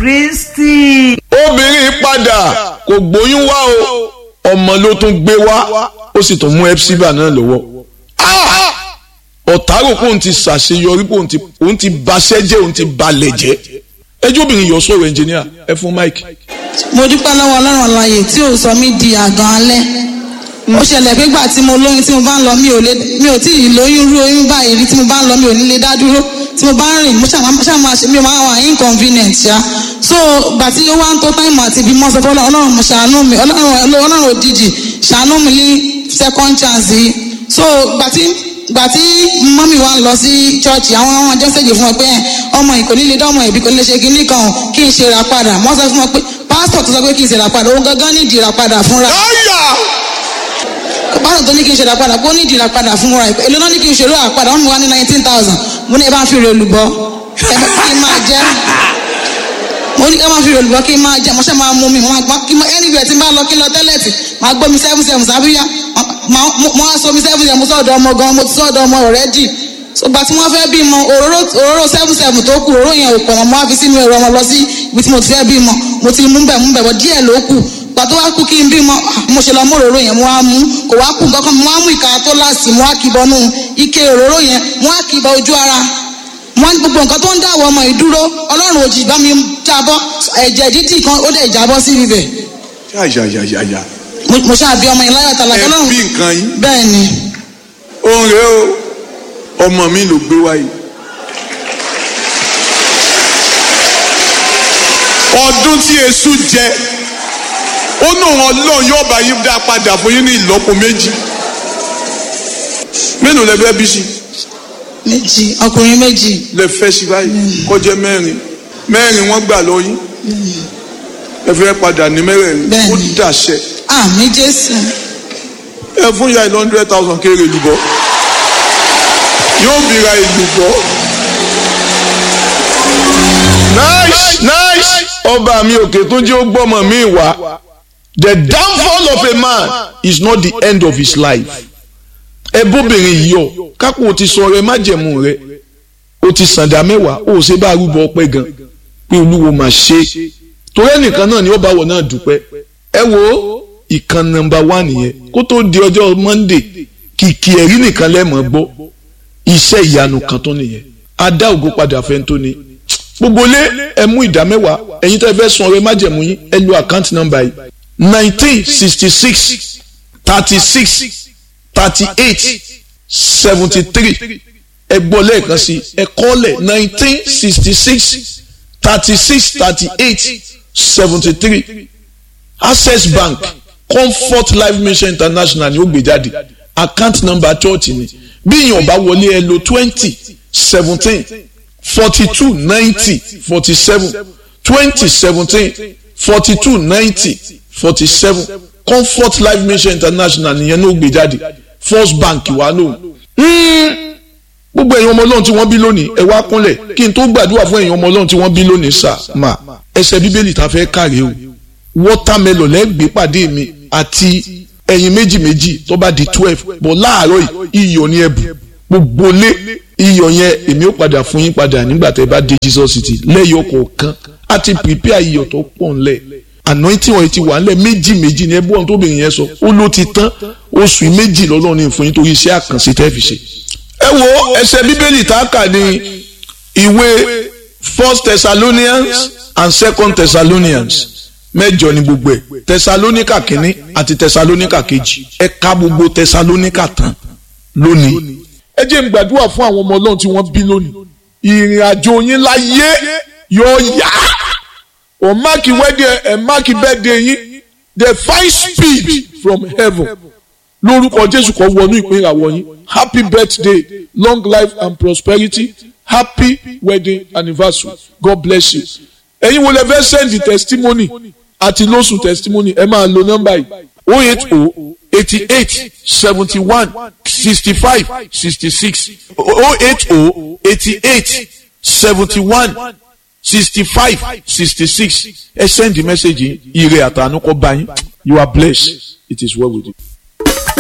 kristi. obìnrin padà kò gbóyún wá o ọmọ ló tún gbé wá ó sì tún mú epsiba náà lọ́wọ́ ọ̀tárò kóun ti ṣàṣeyọrí kóun ti òun ti baṣẹ́ jẹ́ òun ti balẹ̀ jẹ́ ẹjọ́ obìnrin yọ sọ̀rọ̀ ẹnjìníà ẹ fún mike. mo dúpẹ́ lọ́wọ́ ọlọ́run àlàyé tí ò sọ mí di àgàn alẹ́ ó ṣẹlẹ̀ pé gbà tí mo lóyún tí mo bá ń lọ mi ò lè mi ò tí ì lóyún rú oyún báyìí rí tí mo bá ń lọ mi ò ní lè dá dúró tí mo bá ń rìn mo ṣáà máa ṣe mi ò máa wà inconvenient ṣá so gbà tí ó wá ń tó táìmù àti ibi mọ́ sọ fún ọlọ́run mo ṣàánú mi ọlọ́run òjijì ṣàánú mi ní second chance yìí so gbà tí gbà tí mọ́mì wa ń lọ sí chọ́ọ̀chì àwọn àwọn ọjọ́ ṣèjì fún ọ pé ọmọ yìí kò ní lè dá ọmọ ìbí kò ní lè ṣe kinní kan kí n ṣe ra padà wọ́n sọ fún ọ pé pásítọ̀ tó sọ pé kí n ṣe ra padà òun gangan ní ìdí ra padà fúnra pásítọ̀ tó ní kí n ṣe ra padà kó ní ìdí ra padà fúnra èlò náà ní kí n ṣe ra padà wọ́n mi wá ní nineteen thousand mo ní ẹ bá ń fi rè olùbọ́ ẹ bá kí n máa jẹ́ mo ní ká máa fi rè olùbọ́ kí n máa jẹ́ mo ṣe máa mú mi mo máa anywhere tí n bá lọ kí n lọ tẹ́lẹ̀tì máa gbọ́ mi seven seven sábíyá mo á sọ mi seven seven mo sọ̀dọ̀ ọmọ gan mo ti sọ̀dọ̀ ọmọ already ṣùgbà tí wọ́n fẹ́ bímọ òróró òróró seven seven tó kù òróró yẹn ò pọ̀ mọ́ mo á fi sínú ẹ̀rọ ọmọ lọ sí ibi tí mo ti fẹ́ bímọ mo ti mú bẹ̀ mú bẹ̀ bọ̀ díẹ̀ ló kù gbà tó wá kú kí n bímọ mo ṣe lọ mú òróró yẹn mo á mú kò wá kù nǹkan kan mo á mú ìka tó láàsì mo á kìbọnú ike òróró yẹn mo á kìbọ ojú ara mo á ní gbogbo nǹkan tó ń dáwọ́ ọmọ ìdúró ọlọ́run òjì bá mi jábọ́ ẹ̀jẹ̀ dídì kan ó dẹ̀ jábọ́ sí ibẹ̀ yáyáyáyá mo ṣáà bí ọmọ yẹn láyọ̀ tàlà ẹ ọlọ́run bí nǹkan yín bẹ́ẹ̀ ni òun rèé o ọmọ mi ló gbé wáyé. ọdún tí èṣù jẹ ó ní òun ọlọ́run yóò bá yín dá padà fún yín ní ìlọ́po méjì mélòó lẹ fẹ́ bí sí méjì ọkùnrin méjì lẹ fẹ́ sí báyìí kọjá mẹ́rin mẹ́rin wọ́n gbà lọ yín ẹ fẹ́ padà ní mẹ́rẹ̀ẹ̀rin Bẹ́ẹ̀ni. ó dàṣẹ àmì jésù ẹ fún ya ìlú hundred thousand kéré ìlúbọ yóò bí ra ìlúbọ. nice nice ọba mi òkè tó jẹ́ ó gbọ́mọ mi wá the downfall of a man is not the end of his life ẹ bóbìnrin yìí ọ kápò o ti sọ rẹ májẹ̀mú rẹ o ti sàǹdà mẹ́wàá o ò ṣe bá arúgbó ọpẹ́ gan pé olúwo máa ṣe torí ẹnìkan náà ni ó bá wọ náà dúpẹ́ ẹ wo ìkan nọ́mbà wá nìyẹn kó tó di ọjọ́ monday kìkì ẹ̀rí nìkan lẹ́mọ̀ gbọ́ iṣẹ́ ìyanu kan tó nìyẹn a dá ògo padà fẹ́ tó ní gbogbo lé ẹ mú ìdá mẹ́wàá ẹ̀yin tẹ́ fẹ́ sun ọrẹ májẹ̀mú yín ẹ lo àkáǹtì nọ́mbà yìí nineteen sixty six thirty six thirty eight seventy three ẹ gbọ́ lẹ́ẹ̀kan sí ẹ kọ́lẹ̀ nineteen sixty six thirty six thirty eight seventy three access bank comfort life mission international ni ó gbé jáde account number church ni bí èèyàn bá wọlé ẹ lo twenty seventeen forty two ninety forty seven twenty seventeen forty two ninety forty seven comfort life mission international nìyẹn ní ó gbé jáde first bank wà lóhùn gbogbo ẹ̀yin ọmọ ọlọ́run tí wọ́n bí lónìí ẹ wá kúnlẹ̀ kí n tó gbàdúrà fún ẹ̀yin ọmọ ọlọ́run tí wọ́n bí lónìí sà má ẹsẹ̀ bíbélì tá a fẹ́ kàrí o wọ́támẹ́lọ̀ lẹ́gbẹ̀ẹ́ pàdé mi àti ẹ̀yin méjì méjì tó bá di twelve bọ̀ láàárọ̀ yìí iyọ̀ ní ẹ̀bù gbogbo lé iyọ̀ yẹn èmi ó padà fún yín padà nígbà tẹ́ bá dé Jesus city lẹ́yọ̀ kọ̀ọ̀kan á ti prepare iyọ̀ tó pọ̀ ńlẹ̀ anointing oil ti wà ńlẹ̀ méjì méjì ní ẹbú ọ̀hún tóbìnrin yẹn sọ ó ló ti tán oṣù méjì lọ́lọ́run ní fún yín torí iṣẹ́ àkànṣe tẹ́ fi ṣe ẹ wo ẹsẹ̀ bíbélì tá a kà ní ìwé first thessalonians and second thessalonians mẹ́jọ ni gbogbo ẹ̀ thessalonica kínní àti thessalonica kejì ẹ ka gbogbo thessalonica tán lónìí. ẹ jẹ́ n gbàdúrà fún àwọn ọmọ ọlọ́run tí wọ́n bí lónìí ìrìn àjò yín láyé yóò yá ọ̀ máàkì wẹ́dẹ̀ ẹ̀ máàkì bẹ́ẹ̀dẹ̀ yín the fine speed from heaven lórúkọ jésù kó wọnú ìpín ìràwọ̀ yín happy birthday long life and prosperity happy wedding anniversary god bless you. ẹ̀yin wo lè fẹ́ send the testimony àti lóṣù testimony ẹ máa lo nọ́mbà yìí o eight o eighty eight seventy one sixty five sixty six o eight o eighty eight seventy one sixty five sixty six ẹ send the message yìí ire àtànú kó bá yín you are blessed it is well with you.